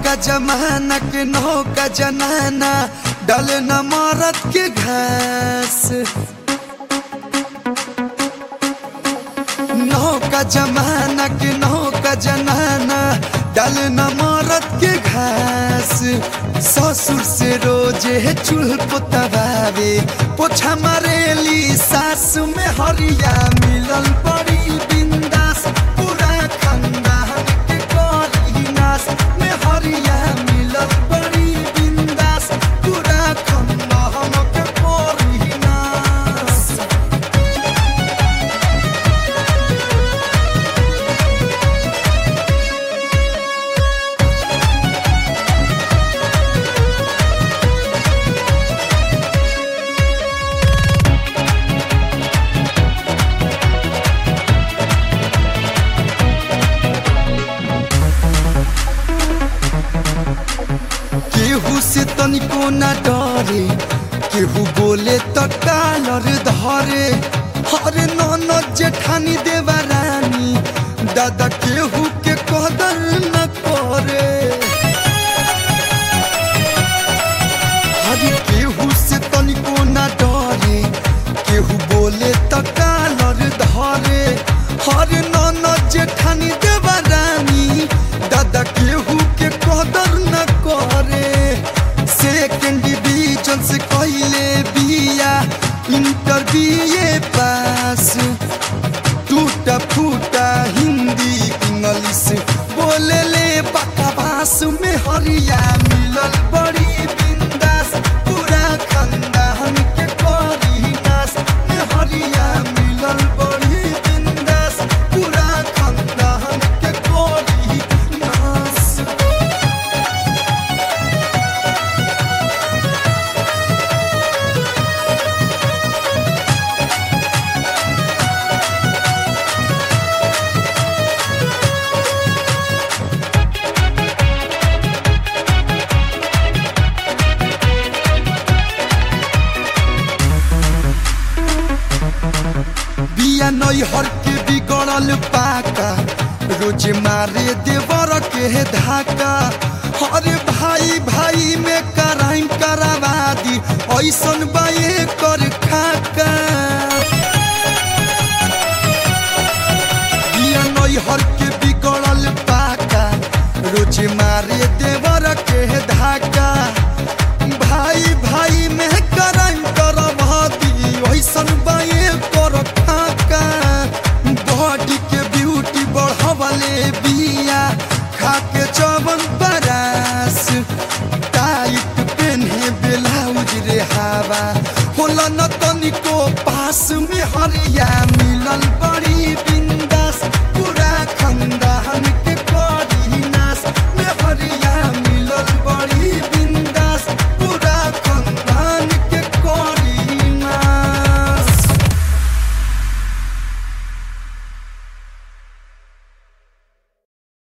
नौका जमाना के नौका जनाना डले न मरद के घास नौका जमाना के नौका जनाना डले न मरद के घास ससुर से रोजे चूल्ह पोतवावे पोछा मारेली सास में हरिया मिलल बड़ी बिंदास पूरा खानदान के करी नास में हरिया मिलल बड़ी बिंदास पूरा खानदान के करी नास केहू से तनिको न डरे केहू बोले त कालर धरे हरे ननद जेठानी देवा रानी दादा केहू के कदर न करे हरे केहू से तनिको न डरे केहू बोले त कालर धरे हरे ननद जेठानी देवा रानी दादा केहू के कदर न करे सेकेंड डिवीजन से कहले बिया इंटर बीए पास टूटा फूटा हिंदी इंग्लिश बोले ले बकवास में हरिया मिलल बड़ी बिंदास पूरा खानदान के करी नास में हरिया मिलल बड़ी बिंदास पूरा खानदान के करी नास बिया नैहर के बिगड़ल पाका रोज मारे देवर के धाका अरे भाई भाई में कराई करावा दी ऐसन बाए कर खाका बिया नैहर के बिगड़ल पाका रोज मारे देवर के धाका भाई भाई में कराई करवा दी ऐसन बाए कर खाका बॉडी के ब्यूटी बढ़वले बिया खा के चवन बरास टाइट पेन्हे ब्लाउज रे हवा होला न तनिको